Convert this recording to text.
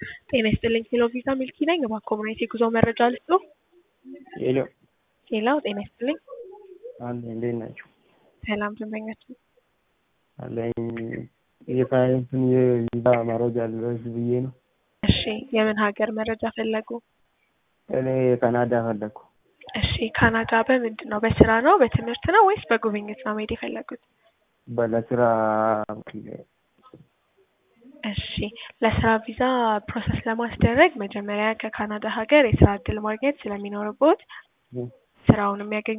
ጤና ይስጥልኝ ሄሎ ቪዛ ሚልኪ ነኝ። እባክዎ ምን አይነት የጉዞ መረጃ ልስጥዎ? ሄሎ ሄሎ ጤና ይስጥልኝ። አለ እንዴት ናቸው? ሰላም ደንበኛችን አለኝ የፋይንትን የቪዛ መረጃ ልረስ ብዬ ነው። እሺ የምን ሀገር መረጃ ፈለጉ? እኔ ካናዳ ፈለግኩ። እሺ ካናዳ በምንድን ነው? በስራ ነው በትምህርት ነው ወይስ በጉብኝት ነው መሄድ የፈለጉት? በለስራ እሺ ለስራ ቪዛ ፕሮሰስ ለማስደረግ መጀመሪያ ከካናዳ ሀገር የስራ እድል ማግኘት ስለሚኖርቦት ስራውን የሚያገኙ